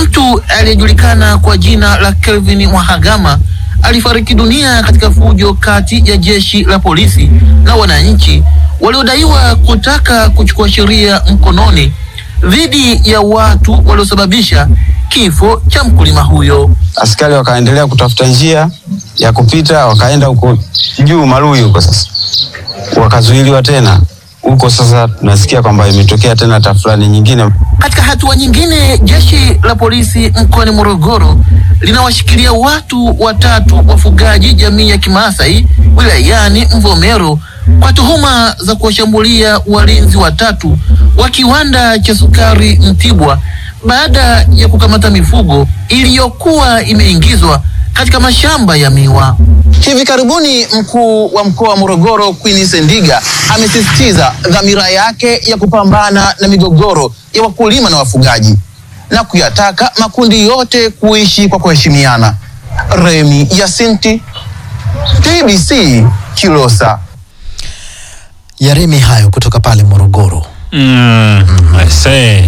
Mtu aliyejulikana kwa jina la Kelvin Mwahagama alifariki dunia katika fujo kati ya jeshi la polisi na wananchi waliodaiwa kutaka kuchukua sheria mkononi dhidi ya watu waliosababisha kifo cha mkulima huyo. Askari wakaendelea kutafuta njia ya kupita, wakaenda huko juu Maluyi huko, sasa wakazuiliwa tena huko. Sasa tunasikia kwamba imetokea tena tafulani nyingine. Katika hatua nyingine, jeshi la polisi mkoani Morogoro linawashikilia watu watatu wafugaji jamii ya Kimaasai wilayani Mvomero kwa tuhuma za kuwashambulia walinzi watatu wa kiwanda cha sukari Mtibwa baada ya kukamata mifugo iliyokuwa imeingizwa katika mashamba ya miwa. Hivi karibuni mkuu wa mkoa wa Morogoro Queen Sendiga amesisitiza dhamira yake ya kupambana na migogoro ya wakulima na wafugaji na kuyataka makundi yote kuishi kwa kuheshimiana. Remi Yasinti, TBC Kilosa. Yaremi hayo kutoka pale Morogoro. Mm, I say.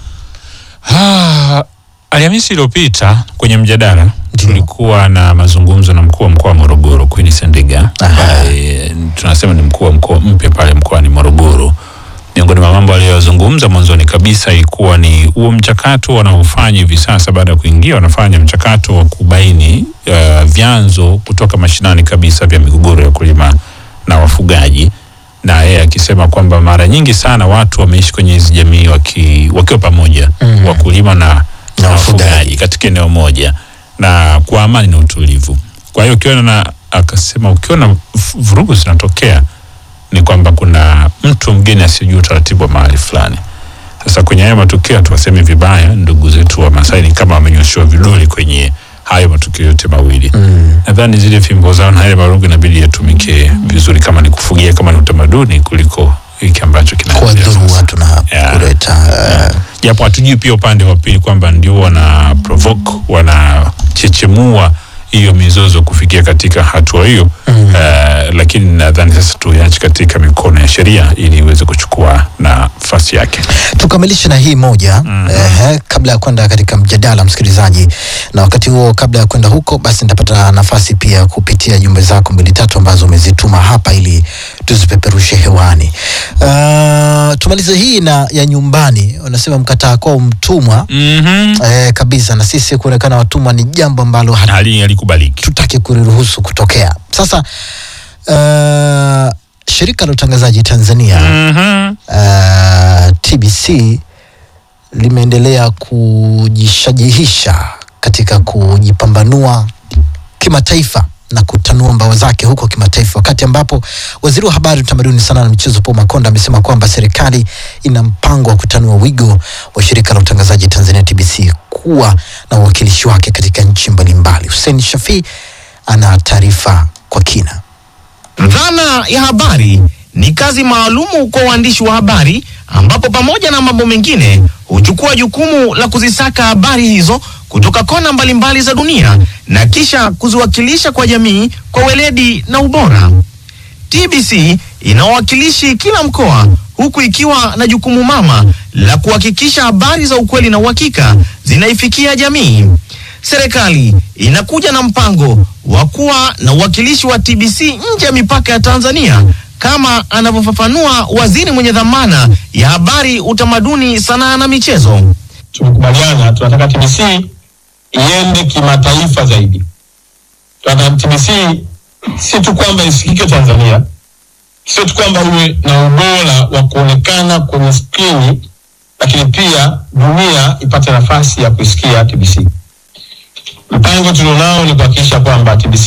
Ah, Alhamisi iliyopita kwenye mjadala tulikuwa na mazungumzo na mkuu wa mkoa wa Morogoro Queen Sendiga ambaye tunasema ni mkuu wa mkoa mpya pale mkoani Morogoro. Miongoni mwa mambo aliyozungumza mwanzoni kabisa ilikuwa ni huo mchakato wanaofanya hivi sasa, baada ya kuingia, wanafanya mchakato wa kubaini uh, vyanzo kutoka mashinani kabisa vya migogoro ya wakulima na wafugaji na yeye akisema kwamba mara nyingi sana watu wameishi kwenye hizi jamii waki, wakiwa pamoja mm. wakulima na, na wafugaji katika eneo moja na kwa amani na utulivu. Kwa hiyo ukiona na akasema ukiona vurugu zinatokea ni kwamba kuna mtu mgeni asiyejua utaratibu wa mahali fulani. Sasa kwenye hayo matukio tuwaseme vibaya, ndugu zetu wa Masai ni kama wamenyoshewa vidole kwenye hayo matukio yote mawili mm. Nadhani zile fimbo zao na yale marungu inabidi yatumike vizuri, kama ni kufugia, kama ni utamaduni, kuliko hiki ambacho kinaendelea Kuwadhuru watu na kuleta uh, japo hatujui pia upande wa pili kwamba ndio wana provoke wanachechemua hiyo mizozo kufikia katika hatua hiyo mm. Uh, lakini nadhani sasa tuiache katika mikono ya sheria ili iweze kuchukua nafasi yake. tukamilishe na hii moja mm eh, kabla ya kwenda katika mjadala msikilizaji, na wakati huo kabla ya kwenda huko, basi nitapata nafasi pia kupitia jumbe zako mbili tatu ambazo umezituma hapa ili tuzipeperushe hewani. Uh, tumalize hii na ya nyumbani, unasema mkataa kwao mtumwa mm eh, kabisa, na sisi kuonekana watumwa ni jambo ambalo hatu Hali halikubaliki. tutaki kuliruhusu kutokea. Sasa uh, shirika la utangazaji Tanzania Mhm. uh, TBC limeendelea kujishajihisha katika kujipambanua kimataifa na kutanua mbawa zake huko kimataifa, wakati ambapo waziri wa habari, utamaduni, sanaa na michezo Paul Makonda amesema kwamba serikali ina mpango wa kutanua wigo wa shirika la utangazaji Tanzania TBC kuwa na uwakilishi wake katika nchi mbalimbali. Hussein Shafii ana taarifa kwa kina. Dhana ya habari ni kazi maalumu kwa waandishi wa habari ambapo pamoja na mambo mengine huchukua jukumu la kuzisaka habari hizo kutoka kona mbalimbali za dunia na kisha kuziwakilisha kwa jamii kwa weledi na ubora. TBC ina wawakilishi kila mkoa huku ikiwa na jukumu mama la kuhakikisha habari za ukweli na uhakika zinaifikia jamii. Serikali inakuja na mpango wa kuwa na uwakilishi wa TBC nje ya mipaka ya Tanzania kama anavyofafanua waziri mwenye dhamana ya habari, utamaduni, sanaa na michezo. tumekubaliana tunataka TBC iende kimataifa zaidi. Tunataka TBC si tu kwamba isikike Tanzania, sio tu kwamba iwe na ubora wa kuonekana kwenye skrini, lakini pia dunia ipate nafasi ya kuisikia TBC. Mpango tulionao ni kuhakikisha kwamba TBC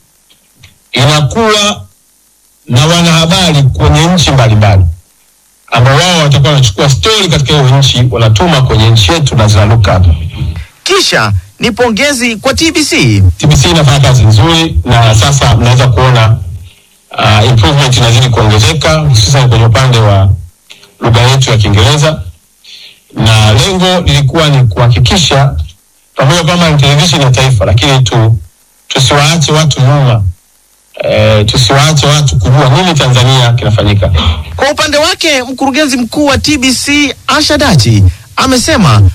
inakuwa na wanahabari kwenye nchi mbalimbali ambao wao watakuwa wanachukua stori katika hiyo nchi wanatuma kwenye nchi yetu na zinaruka hapa. Kisha ni pongezi kwa TBC. TBC inafanya kazi nzuri na sasa mnaweza kuona uh, improvement inazidi kuongezeka hususan kwenye upande wa lugha yetu ya Kiingereza, na lengo lilikuwa ni kuhakikisha pamoja kwamba ni televisheni ya taifa, lakini tu tusiwaache watu nyuma eh, tusiwaache watu kujua nini Tanzania kinafanyika. Kwa upande wake mkurugenzi mkuu wa TBC Asha Dachi amesema